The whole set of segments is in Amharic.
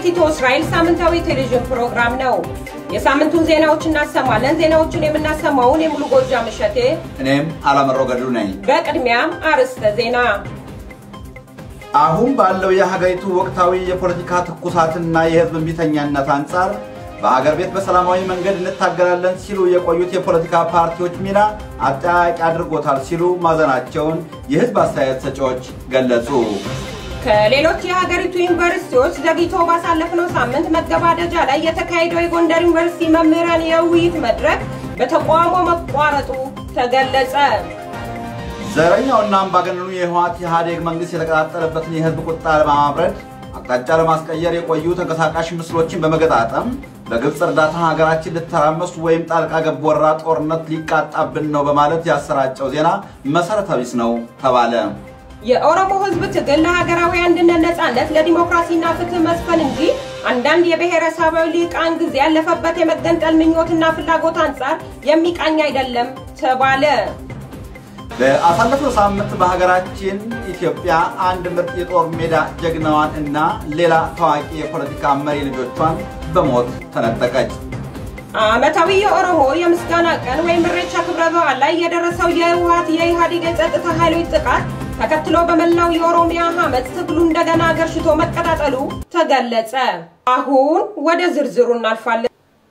መሬት ኢትዮ እስራኤል ሳምንታዊ ቴሌቪዥን ፕሮግራም ነው። የሳምንቱን ዜናዎች እናሰማለን። ዜናዎቹን የምናሰማውን የሙሉ ጎጃም እሸቴ፣ እኔም አላመረው ገድሉ ነኝ። በቅድሚያም አርዕስተ ዜና። አሁን ባለው የሀገሪቱ ወቅታዊ የፖለቲካ ትኩሳትና የህዝብ እምቢተኛነት አንጻር በሀገር ቤት በሰላማዊ መንገድ እንታገላለን ሲሉ የቆዩት የፖለቲካ ፓርቲዎች ሚና አጠያቂ አድርጎታል ሲሉ ማዘናቸውን የህዝብ አስተያየት ሰጪዎች ገለጹ። ከሌሎች የሀገሪቱ ዩኒቨርሲቲዎች ዘግይቶ ባሳለፍነው ሳምንት መገባደጃ ላይ የተካሄደው የጎንደር ዩኒቨርሲቲ መምህራን የውይይት መድረክ በተቃውሞ መቋረጡ ተገለጸ። ዘረኛውና አምባገነኑ የህወሓት ኢህአዴግ መንግስት የተቀጣጠለበትን የህዝብ ቁጣ ለማብረድ አቅጣጫ ለማስቀየር የቆዩ ተንቀሳቃሽ ምስሎችን በመገጣጠም በግብፅ እርዳታ ሀገራችን ልተራመስ ወይም ጣልቃ ገብ ወረራ ጦርነት ሊቃጣብን ነው በማለት ያሰራጨው ዜና መሰረተ ቢስ ነው ተባለ። የኦሮሞ ህዝብ ትግል ለሀገራዊ አንድነት፣ ነጻነት፣ ለዲሞክራሲና ፍትህ መስፈን እንጂ አንዳንድ የብሔረሰባዊ ሊቃን ጊዜ ያለፈበት የመገንጠል ምኞትና ፍላጎት አንጻር የሚቃኝ አይደለም ተባለ። በአሳለፍነው ሳምንት በሀገራችን ኢትዮጵያ አንድ ምርጥ የጦር ሜዳ ጀግናዋን እና ሌላ ታዋቂ የፖለቲካ መሪ ልጆቿን በሞት ተነጠቀች። ዓመታዊ የኦሮሞ የምስጋና ቀን ወይም ኢሬቻ ክብረ በዓል ላይ የደረሰው የህወሓት የኢህአዴግ የጸጥታ ኃይሎች ጥቃት ተከትሎ በመላው የኦሮሚያ አመፅ ትግሉ እንደገና ገርሽቶ መቀጣጠሉ ተገለጸ። አሁን ወደ ዝርዝሩ እናልፋለን።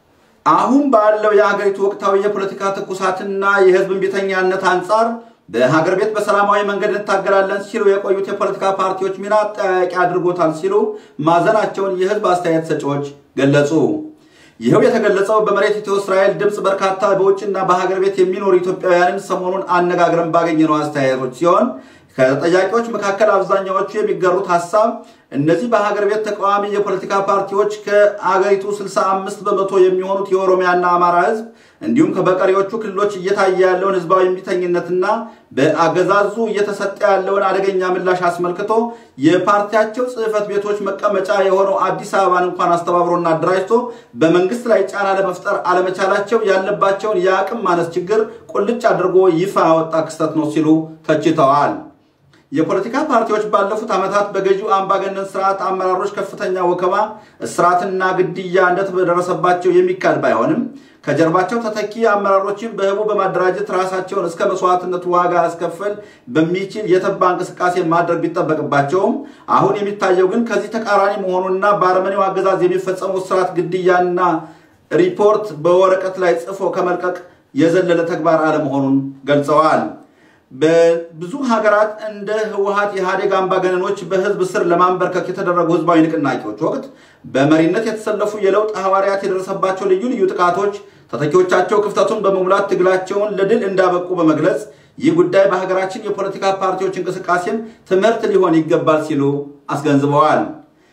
አሁን ባለው የሀገሪቱ ወቅታዊ የፖለቲካ ትኩሳትና የህዝብ እምቢተኛነት አንጻር በሀገር ቤት በሰላማዊ መንገድ እንታገላለን ሲሉ የቆዩት የፖለቲካ ፓርቲዎች ሚና አጠያያቂ አድርጎታል ሲሉ ማዘናቸውን የህዝብ አስተያየት ሰጪዎች ገለጹ። ይኸው የተገለጸው በመሬት ኢትዮ እስራኤል ድምፅ በርካታ በውጭና በሀገር ቤት የሚኖሩ ኢትዮጵያውያንን ሰሞኑን አነጋግረን ባገኘነው አስተያየቶች ሲሆን ከተጠያቂዎች መካከል አብዛኛዎቹ የሚገሩት ሀሳብ እነዚህ በሀገር ቤት ተቃዋሚ የፖለቲካ ፓርቲዎች ከአገሪቱ 65 በመቶ የሚሆኑት የኦሮሚያና አማራ ህዝብ እንዲሁም በቀሪዎቹ ክልሎች እየታየ ያለውን ህዝባዊ እምቢተኝነትና በአገዛዙ እየተሰጠ ያለውን አደገኛ ምላሽ አስመልክቶ የፓርቲያቸው ጽህፈት ቤቶች መቀመጫ የሆነው አዲስ አበባን እንኳን አስተባብሮና አደራጅቶ በመንግስት ላይ ጫና ለመፍጠር አለመቻላቸው ያለባቸውን የአቅም ማነስ ችግር ቁልጭ አድርጎ ይፋ ያወጣ ክስተት ነው ሲሉ ተችተዋል። የፖለቲካ ፓርቲዎች ባለፉት ዓመታት በገዢው አምባገነን ስርዓት አመራሮች ከፍተኛ ወከባ፣ እስራትና ግድያ እንደተደረሰባቸው የሚካድ ባይሆንም ከጀርባቸው ተተኪ አመራሮችን በህቡ በማደራጀት ራሳቸውን እስከ መስዋዕትነት ዋጋ ያስከፈል በሚችል የተባ እንቅስቃሴ ማድረግ ቢጠበቅባቸውም አሁን የሚታየው ግን ከዚህ ተቃራኒ መሆኑና በአረመኔው አገዛዝ የሚፈጸመው እስራት፣ ግድያና ሪፖርት በወረቀት ላይ ጽፎ ከመልቀቅ የዘለለ ተግባር አለመሆኑን ገልጸዋል። በብዙ ሀገራት እንደ ህወሓት ኢህአዴግ አምባገነኖች በህዝብ ስር ለማንበርከክ የተደረጉ ህዝባዊ ንቅናቄዎች ወቅት በመሪነት የተሰለፉ የለውጥ ሐዋርያት የደረሰባቸው ልዩ ልዩ ጥቃቶች ተተኪዎቻቸው ክፍተቱን በመሙላት ትግላቸውን ለድል እንዳበቁ በመግለጽ ይህ ጉዳይ በሀገራችን የፖለቲካ ፓርቲዎች እንቅስቃሴም ትምህርት ሊሆን ይገባል ሲሉ አስገንዝበዋል።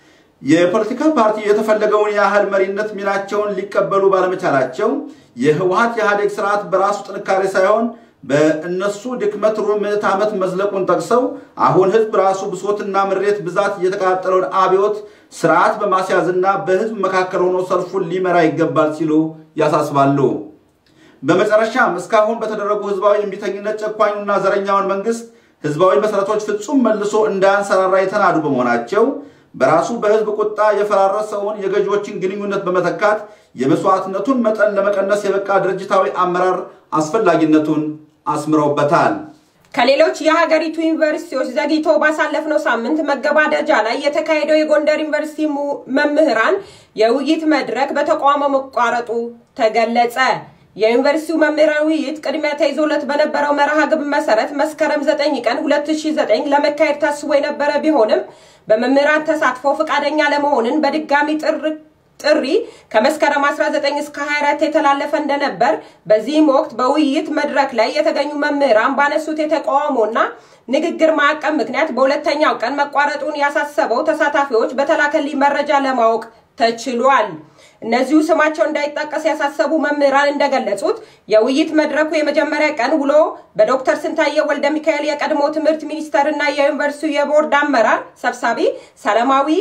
የፖለቲካ ፓርቲ የተፈለገውን ያህል መሪነት ሚናቸውን ሊቀበሉ ባለመቻላቸው የህወሓት ኢህአዴግ ስርዓት በራሱ ጥንካሬ ሳይሆን በእነሱ ድክመት ሩብ ምዕት ዓመት መዝለቁን ጠቅሰው አሁን ህዝብ ራሱ ብሶትና ምሬት ብዛት የተቀጣጠለውን አብዮት ስርዓት በማስያዝና በህዝብ መካከል ሆኖ ሰልፉን ሊመራ ይገባል ሲሉ ያሳስባሉ። በመጨረሻም እስካሁን በተደረጉ ህዝባዊ እምቢተኝነት ጨኳኙና ዘረኛውን መንግስት ህዝባዊ መሰረቶች ፍጹም መልሶ እንዳያንሰራራ የተናዱ በመሆናቸው በራሱ በህዝብ ቁጣ የፈራረሰውን የገዢዎችን ግንኙነት በመተካት የመስዋዕትነቱን መጠን ለመቀነስ የበቃ ድርጅታዊ አመራር አስፈላጊነቱን አስምረውበታል። ከሌሎች የሀገሪቱ ዩኒቨርሲቲዎች ዘግይቶ ባሳለፍነው ሳምንት መገባደጃ ላይ የተካሄደው የጎንደር ዩኒቨርሲቲ መምህራን የውይይት መድረክ በተቃውሞ መቋረጡ ተገለጸ። የዩኒቨርሲቲው መምህራን ውይይት ቅድሚያ ተይዞለት በነበረው መርሃ ግብር መሰረት መስከረም 9 ቀን 2009 ለመካሄድ ታስቦ የነበረ ቢሆንም በመምህራን ተሳትፎ ፈቃደኛ ለመሆንን በድጋሚ ጥሪ ከመስከረም 19 እስከ 24 የተላለፈ እንደነበር በዚህም ወቅት በውይይት መድረክ ላይ የተገኙ መምህራን ባነሱት የተቃውሞና ንግግር ማዕቀብ ምክንያት በሁለተኛው ቀን መቋረጡን ያሳሰበው ተሳታፊዎች በተላከልኝ መረጃ ለማወቅ ተችሏል። እነዚሁ ስማቸው እንዳይጠቀስ ያሳሰቡ መምህራን እንደገለጹት የውይይት መድረኩ የመጀመሪያ ቀን ውሎ በዶክተር ስንታየው ወልደ ሚካኤል የቀድሞ ትምህርት ሚኒስተር እና የዩኒቨርሲቲው የቦርድ አመራር ሰብሳቢ ሰላማዊ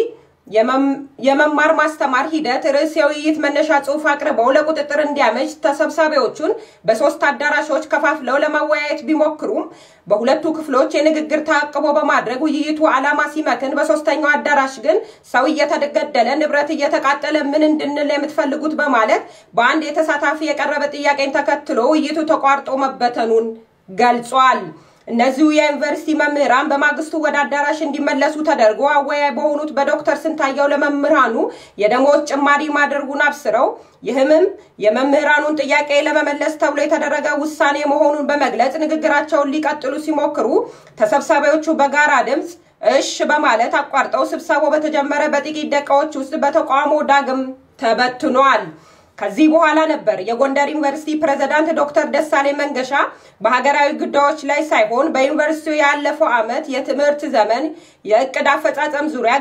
የመማር ማስተማር ሂደት ርዕስ የውይይት መነሻ ጽሑፍ አቅርበው ለቁጥጥር እንዲያመች ተሰብሳቢዎቹን በሶስት አዳራሾች ከፋፍለው ለማወያየት ቢሞክሩም በሁለቱ ክፍሎች የንግግር ተአቅቦ በማድረግ ውይይቱ ዓላማ ሲመክን፣ በሶስተኛው አዳራሽ ግን ሰው እየተገደለ ንብረት እየተቃጠለ ምን እንድንል የምትፈልጉት በማለት በአንድ የተሳታፊ የቀረበ ጥያቄን ተከትሎ ውይይቱ ተቋርጦ መበተኑን ገልጿል። እነዚሁ የዩኒቨርሲቲ መምህራን በማግስቱ ወደ አዳራሽ እንዲመለሱ ተደርጎ አወያይ በሆኑት በዶክተር ስንታየው ለመምህራኑ የደሞዝ ጭማሪ ማድረጉን አብስረው ይህምም የመምህራኑን ጥያቄ ለመመለስ ተብሎ የተደረገ ውሳኔ መሆኑን በመግለጽ ንግግራቸውን ሊቀጥሉ ሲሞክሩ ተሰብሳቢዎቹ በጋራ ድምፅ እሽ በማለት አቋርጠው ስብሰባው በተጀመረ በጥቂት ደቂቃዎች ውስጥ በተቃውሞ ዳግም ተበትኗል። ከዚህ በኋላ ነበር የጎንደር ዩኒቨርሲቲ ፕሬዝዳንት ዶክተር ደሳሌ መንገሻ በሀገራዊ ጉዳዮች ላይ ሳይሆን በዩኒቨርሲቲው ያለፈው ዓመት የትምህርት ዘመን የእቅድ አፈጻጸም ዙሪያ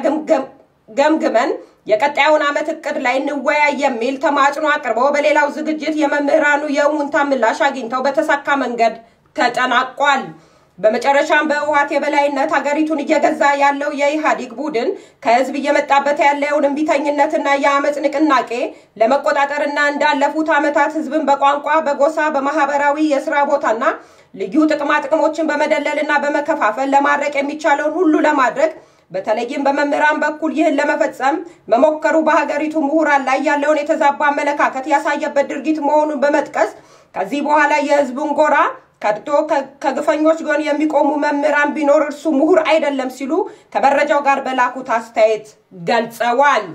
ገምግመን የቀጣዩን ዓመት እቅድ ላይ እንወያይ የሚል ተማጽኖ አቅርበው በሌላው ዝግጅት የመምህራኑ የእውንታ ምላሽ አግኝተው በተሳካ መንገድ ተጠናቋል። በመጨረሻም በህወሓት የበላይነት ሀገሪቱን እየገዛ ያለው የኢህአዴግ ቡድን ከህዝብ እየመጣበት ያለውን እምቢተኝነትና የአመፅ ንቅናቄ ለመቆጣጠርና እንዳለፉት ዓመታት ህዝብን በቋንቋ፣ በጎሳ፣ በማህበራዊ የስራ ቦታና ልዩ ጥቅማ ጥቅሞችን በመደለልና በመከፋፈል ለማድረቅ የሚቻለውን ሁሉ ለማድረግ በተለይም በመምህራን በኩል ይህን ለመፈጸም መሞከሩ በሀገሪቱ ምሁራን ላይ ያለውን የተዛባ አመለካከት ያሳየበት ድርጊት መሆኑን በመጥቀስ ከዚህ በኋላ የህዝቡን ጎራ ከድቶ ከግፈኞች ጎን የሚቆሙ መምህራን ቢኖር እርሱ ምሁር አይደለም ሲሉ ከመረጃው ጋር በላኩት አስተያየት ገልጸዋል።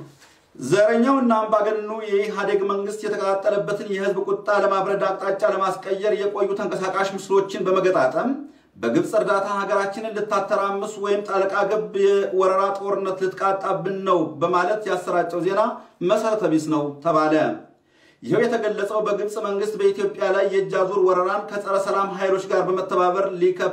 ዘረኛውና አምባገነኑ የኢህአዴግ መንግስት የተቀጣጠለበትን የህዝብ ቁጣ ለማብረድ አቅጣጫ ለማስቀየር የቆዩ ተንቀሳቃሽ ምስሎችን በመገጣጠም በግብፅ እርዳታ ሀገራችንን ልታተራምስ ወይም ጣልቃ ገብ የወረራ ጦርነት ልትቃጣብን ነው በማለት ያሰራጨው ዜና መሰረተ ቢስ ነው ተባለ። ይኸው የተገለጸው በግብፅ መንግስት በኢትዮጵያ ላይ የእጅ አዙር ወረራን ከጸረ ሰላም ኃይሎች ጋር በመተባበር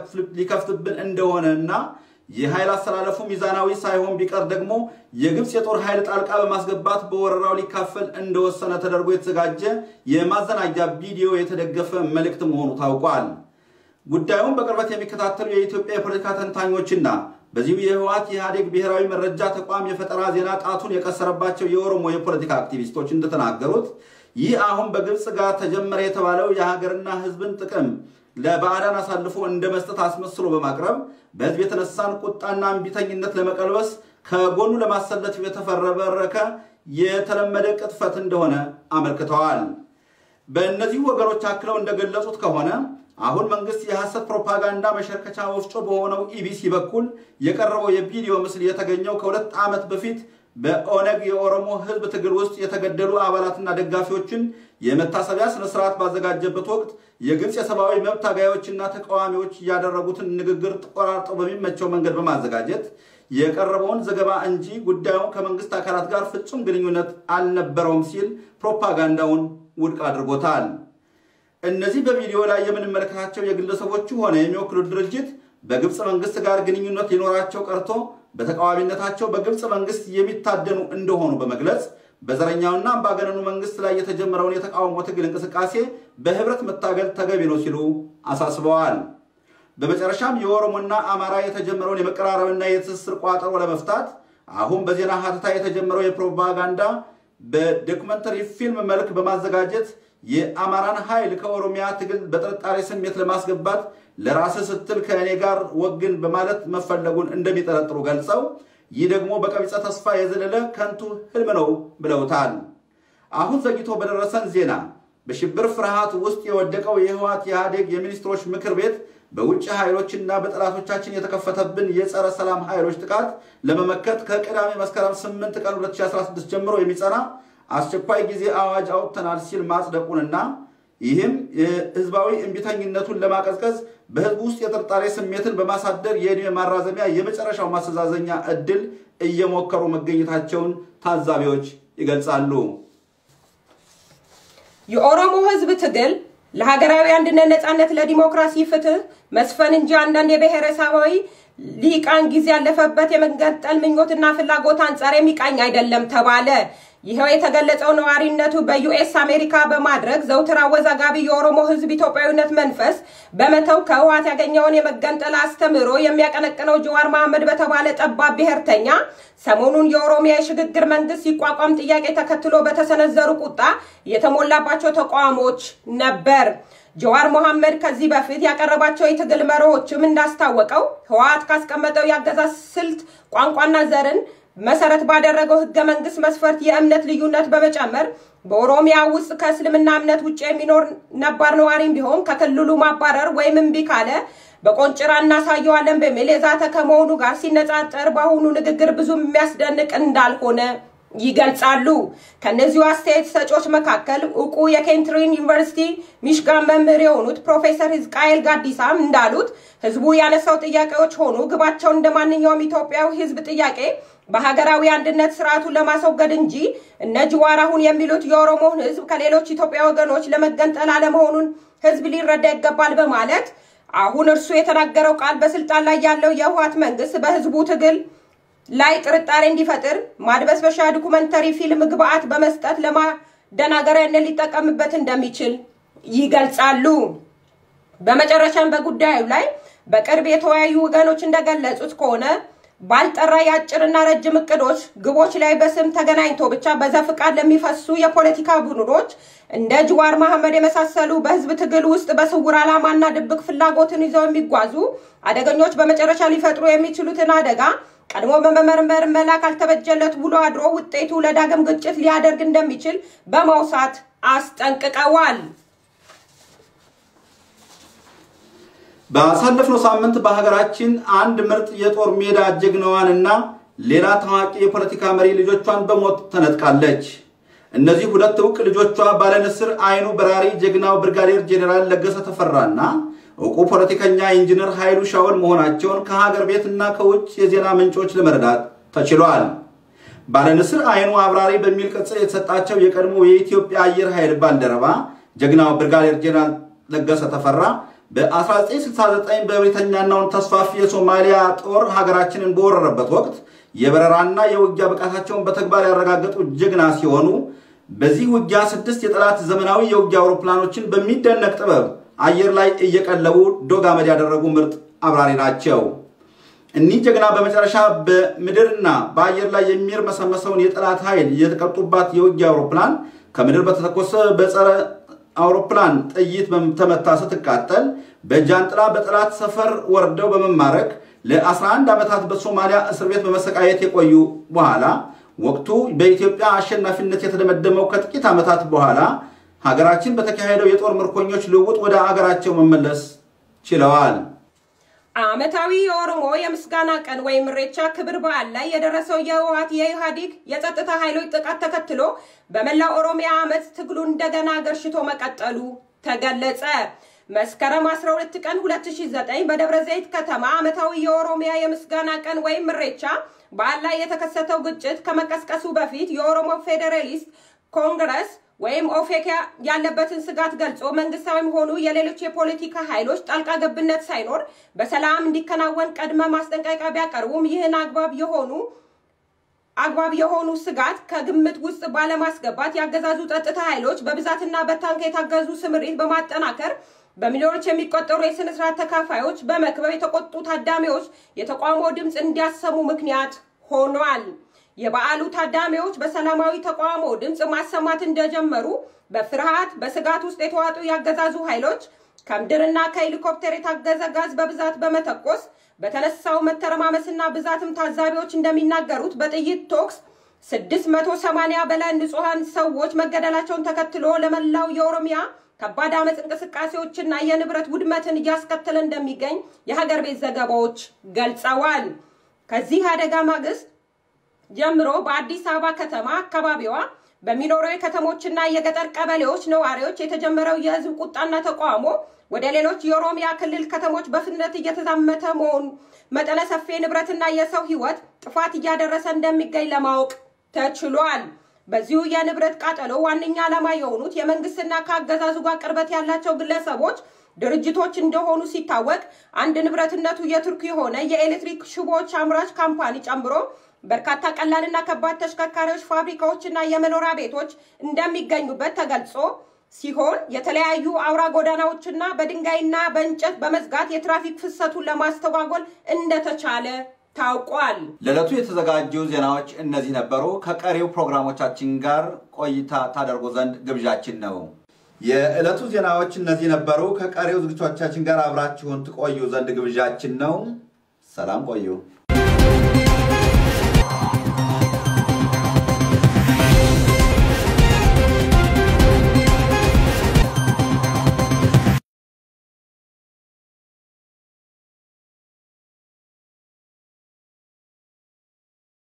ሊከፍትብን እንደሆነ እና የኃይል አስተላለፉ ሚዛናዊ ሳይሆን ቢቀር ደግሞ የግብፅ የጦር ኃይል ጣልቃ በማስገባት በወረራው ሊካፈል እንደወሰነ ተደርጎ የተዘጋጀ የማዘናጃ ቪዲዮ የተደገፈ መልእክት መሆኑ ታውቋል። ጉዳዩን በቅርበት የሚከታተሉ የኢትዮጵያ የፖለቲካ ተንታኞችና በዚሁ የህወሓት የኢህአዴግ ብሔራዊ መረጃ ተቋም የፈጠራ ዜና ጣቱን የቀሰረባቸው የኦሮሞ የፖለቲካ አክቲቪስቶች እንደተናገሩት ይህ አሁን በግብፅ ጋር ተጀመረ የተባለው የሀገርና ህዝብን ጥቅም ለባዕዳን አሳልፎ እንደ መስጠት አስመስሎ በማቅረብ በህዝብ የተነሳን ቁጣና እምቢተኝነት ለመቀልበስ ከጎኑ ለማሰለፍ የተፈረበረከ የተለመደ ቅጥፈት እንደሆነ አመልክተዋል። በእነዚህ ወገኖች አክለው እንደገለጹት ከሆነ አሁን መንግስት የሐሰት ፕሮፓጋንዳ መሸርከቻ ወፍጮ በሆነው ኢቢሲ በኩል የቀረበው የቪዲዮ ምስል የተገኘው ከሁለት ዓመት በፊት በኦነግ የኦሮሞ ህዝብ ትግል ውስጥ የተገደሉ አባላትና ደጋፊዎችን የመታሰቢያ ስነስርዓት ባዘጋጀበት ወቅት የግብፅ የሰብአዊ መብት ታጋዮችና ተቃዋሚዎች ያደረጉትን ንግግር ቆራርጠው በሚመቸው መንገድ በማዘጋጀት የቀረበውን ዘገባ እንጂ ጉዳዩን ከመንግስት አካላት ጋር ፍጹም ግንኙነት አልነበረውም ሲል ፕሮፓጋንዳውን ውድቅ አድርጎታል። እነዚህ በቪዲዮ ላይ የምንመለከታቸው የግለሰቦቹ ሆነ የሚወክሉት ድርጅት በግብፅ መንግስት ጋር ግንኙነት ሊኖራቸው ቀርቶ በተቃዋሚነታቸው በግብፅ መንግስት የሚታደኑ እንደሆኑ በመግለጽ በዘረኛውና አምባገነኑ መንግስት ላይ የተጀመረውን የተቃውሞ ትግል እንቅስቃሴ በህብረት መታገል ተገቢ ነው ሲሉ አሳስበዋል። በመጨረሻም የኦሮሞና አማራ የተጀመረውን የመቀራረብና የትስስር ቋጠሮ ለመፍታት አሁን በዜና ሀተታ የተጀመረው የፕሮፓጋንዳ በዶክመንተሪ ፊልም መልክ በማዘጋጀት የአማራን ኃይል ከኦሮሚያ ትግል በጥርጣሬ ስሜት ለማስገባት ለራስህ ስትል ከእኔ ጋር ወግን በማለት መፈለጉን እንደሚጠረጥሩ ገልጸው ይህ ደግሞ በቀቢጸ ተስፋ የዘለለ ከንቱ ህልም ነው ብለውታል። አሁን ዘግይቶ በደረሰን ዜና በሽብር ፍርሃት ውስጥ የወደቀው የህወሓት የኢህአዴግ የሚኒስትሮች ምክር ቤት በውጭ ኃይሎችና በጠላቶቻችን የተከፈተብን የጸረ ሰላም ኃይሎች ጥቃት ለመመከት ከቅዳሜ መስከረም 8 ቀን 2016 ጀምሮ የሚጸና አስቸኳይ ጊዜ አዋጅ አውጥተናል ሲል ማጽደቁንና ይህም ህዝባዊ እምቢተኝነቱን ለማቀዝቀዝ በህዝብ ውስጥ የጥርጣሬ ስሜትን በማሳደር የዕድሜ ማራዘሚያ የመጨረሻው ማስተዛዘኛ እድል እየሞከሩ መገኘታቸውን ታዛቢዎች ይገልጻሉ። የኦሮሞ ህዝብ ትግል ለሀገራዊ አንድነት፣ ነጻነት፣ ለዲሞክራሲ ፍትህ መስፈን እንጂ አንዳንድ የብሔረሰባዊ ሊቃን ጊዜ ያለፈበት የመገንጠል ምኞትና ፍላጎት አንጻር የሚቃኝ አይደለም ተባለ። ይኸው የተገለጸው ነዋሪነቱ በዩኤስ አሜሪካ በማድረግ ዘውትር አወዛጋቢ የኦሮሞ ሕዝብ ኢትዮጵያዊነት መንፈስ በመተው ከህወሓት ያገኘውን የመገንጠል አስተምህሮ የሚያቀነቅነው ጀዋር መሐመድ በተባለ ጠባብ ብሔርተኛ ሰሞኑን የኦሮሚያ የሽግግር መንግስት ሲቋቋም ጥያቄ ተከትሎ በተሰነዘሩ ቁጣ የተሞላባቸው ተቃውሞች ነበር። ጀዋር መሐመድ ከዚህ በፊት ያቀረባቸው የትግል መርሆችም እንዳስታወቀው ህወሓት ካስቀመጠው የአገዛዝ ስልት ቋንቋና ዘርን መሰረት ባደረገው ህገ መንግስት መስፈርት የእምነት ልዩነት በመጨመር በኦሮሚያ ውስጥ ከእስልምና እምነት ውጭ የሚኖር ነባር ነዋሪም ቢሆን ከክልሉ ማባረር ወይም እምቢ ካለ በቆንጭራ እናሳየዋለን በሚል የዛተ ከመሆኑ ጋር ሲነጻጸር በአሁኑ ንግግር ብዙም የሚያስደንቅ እንዳልሆነ ይገልጻሉ። ከእነዚሁ አስተያየት ሰጮች መካከል እውቁ የኬንትሪን ዩኒቨርሲቲ ሚሽጋን መምህር የሆኑት ፕሮፌሰር ህዝቃኤል ጋዲሳም እንዳሉት ህዝቡ ያነሳው ጥያቄዎች ሆኑ ግባቸው እንደ ማንኛውም ኢትዮጵያዊ ህዝብ ጥያቄ በሀገራዊ አንድነት ስርዓቱን ለማስወገድ እንጂ እነ ጅዋር አሁን የሚሉት የኦሮሞን ህዝብ ከሌሎች ኢትዮጵያ ወገኖች ለመገንጠል አለመሆኑን ህዝብ ሊረዳ ይገባል በማለት አሁን እርሱ የተናገረው ቃል በስልጣን ላይ ያለው የህወሓት መንግስት በህዝቡ ትግል ላይ ጥርጣሬ እንዲፈጥር ማድበስበሻ ዶኩመንተሪ ፊልም ግብአት በመስጠት ለማደናገሪያነት ሊጠቀምበት እንደሚችል ይገልጻሉ። በመጨረሻም በጉዳዩ ላይ በቅርብ የተወያዩ ወገኖች እንደገለጹት ከሆነ ባልጠራ የአጭርና ረጅም እቅዶች ግቦች ላይ በስም ተገናኝቶ ብቻ በዘፈቃድ ለሚፈሱ የፖለቲካ ቡድኖች እንደ ጅዋር መሐመድ የመሳሰሉ በህዝብ ትግል ውስጥ በስውር ዓላማና ድብቅ ፍላጎትን ይዘው የሚጓዙ አደገኞች በመጨረሻ ሊፈጥሩ የሚችሉትን አደጋ ቀድሞ በመመርመር መላ ካልተበጀለት ውሎ አድሮ ውጤቱ ለዳግም ግጭት ሊያደርግ እንደሚችል በማውሳት አስጠንቅቀዋል። ባሳለፍነው ሳምንት በሀገራችን አንድ ምርጥ የጦር ሜዳ ጀግናዋንና ሌላ ታዋቂ የፖለቲካ መሪ ልጆቿን በሞት ተነጥቃለች። እነዚህ ሁለት እውቅ ልጆቿ ባለንስር አይኑ በራሪ ጀግናው ብርጋዴር ጄኔራል ለገሰ ተፈራና እውቁ ፖለቲከኛ ኢንጂነር ኃይሉ ሻውል መሆናቸውን ከሀገር ቤትና ከውጭ የዜና ምንጮች ለመረዳት ተችሏል። ባለንስር አይኑ አብራሪ በሚል ቅጽል የተሰጣቸው የቀድሞ የኢትዮጵያ አየር ኃይል ባልደረባ ጀግናው ብርጋዴር ጄኔራል ለገሰ ተፈራ በ1969 በብሪተኛናውን ተስፋፊ የሶማሊያ ጦር ሀገራችንን በወረረበት ወቅት የበረራና የውጊያ ብቃታቸውን በተግባር ያረጋገጡ ጀግና ሲሆኑ በዚህ ውጊያ ስድስት የጠላት ዘመናዊ የውጊያ አውሮፕላኖችን በሚደነቅ ጥበብ አየር ላይ እየቀለቡ ዶግ አመድ ያደረጉ ምርጥ አብራሪ ናቸው። እኒህ ጀግና በመጨረሻ በምድርና በአየር ላይ የሚርመሰመሰውን የጠላት ኃይል የተቀጡባት የውጊያ አውሮፕላን ከምድር በተተኮሰ በጸረ አውሮፕላን ጥይት ተመታ ስትቃጠል በጃንጥላ በጠላት ሰፈር ወርደው በመማረክ ለ11 ዓመታት በሶማሊያ እስር ቤት በመሰቃየት የቆዩ በኋላ ወቅቱ በኢትዮጵያ አሸናፊነት የተደመደመው ከጥቂት ዓመታት በኋላ ሀገራችን በተካሄደው የጦር ምርኮኞች ልውውጥ ወደ አገራቸው መመለስ ችለዋል። ዓመታዊ የኦሮሞ የምስጋና ቀን ወይም ኢሬቻ ክብር በዓል ላይ የደረሰው የህወሓት የኢህአዴግ የጸጥታ ኃይሎች ጥቃት ተከትሎ በመላው ኦሮሚያ አመፅ ትግሉ እንደገና ገርሽቶ መቀጠሉ ተገለጸ። መስከረም 12 ቀን 2009 በደብረ ዘይት ከተማ ዓመታዊ የኦሮሚያ የምስጋና ቀን ወይም ኢሬቻ በዓል ላይ የተከሰተው ግጭት ከመቀስቀሱ በፊት የኦሮሞ ፌዴራሊስት ኮንግረስ ወይም ኦፌክ ያለበትን ስጋት ገልጾ መንግስታዊም ሆኑ የሌሎች የፖለቲካ ኃይሎች ጣልቃ ገብነት ሳይኖር በሰላም እንዲከናወን ቀድመ ማስጠንቀቂያ ቢያቀርቡም ይህን አግባብ የሆኑ አግባብ የሆኑ ስጋት ከግምት ውስጥ ባለማስገባት ያገዛዙ ጸጥታ ኃይሎች በብዛትና በታንክ የታገዙ ስምሪት በማጠናከር በሚሊዮኖች የሚቆጠሩ የስነ ስርዓት ተካፋዮች በመክበብ የተቆጡ ታዳሚዎች የተቃውሞ ድምፅ እንዲያሰሙ ምክንያት ሆኗል። የበዓሉ ታዳሚዎች በሰላማዊ ተቃውሞ ድምፅ ማሰማት እንደጀመሩ በፍርሃት በስጋት ውስጥ የተዋጡ ያገዛዙ ኃይሎች ከምድርና ከሄሊኮፕተር የታገዘ ጋዝ በብዛት በመተኮስ በተነሳው መተረማመስና ብዛትም ታዛቢዎች እንደሚናገሩት በጥይት ቶክስ 680 በላይ ንጹሐን ሰዎች መገደላቸውን ተከትሎ ለመላው የኦሮሚያ ከባድ አመፅ እንቅስቃሴዎችና የንብረት ውድመትን እያስከተለ እንደሚገኝ የሀገር ቤት ዘገባዎች ገልጸዋል። ከዚህ አደጋ ማግስት ጀምሮ በአዲስ አበባ ከተማ አካባቢዋ በሚኖሩ የከተሞችና የገጠር ቀበሌዎች ነዋሪዎች የተጀመረው የህዝብ ቁጣና ተቃውሞ ወደ ሌሎች የኦሮሚያ ክልል ከተሞች በፍጥነት እየተዛመተ መሆኑ መጠነ ሰፊ ንብረትና የሰው ህይወት ጥፋት እያደረሰ እንደሚገኝ ለማወቅ ተችሏል። በዚሁ የንብረት ቃጠሎ ዋነኛ ዓላማ የሆኑት የመንግስትና ከአገዛዙ ጋር ቅርበት ያላቸው ግለሰቦች ድርጅቶች እንደሆኑ ሲታወቅ አንድ ንብረትነቱ የቱርክ የሆነ የኤሌክትሪክ ሽቦዎች አምራች ካምፓኒ ጨምሮ በርካታ ቀላልና ከባድ ተሽከርካሪዎች፣ ፋብሪካዎችና የመኖሪያ ቤቶች እንደሚገኙበት ተገልጾ ሲሆን የተለያዩ አውራ ጎዳናዎችና በድንጋይና በእንጨት በመዝጋት የትራፊክ ፍሰቱን ለማስተጓጎል እንደተቻለ ታውቋል። ለዕለቱ የተዘጋጁ ዜናዎች እነዚህ ነበሩ። ከቀሪው ፕሮግራሞቻችን ጋር ቆይታ ታደርጉ ዘንድ ግብዣችን ነው። የዕለቱ ዜናዎች እነዚህ ነበሩ። ከቀሪው ዝግጅቶቻችን ጋር አብራችሁን ትቆዩ ዘንድ ግብዣችን ነው። ሰላም ቆዩ።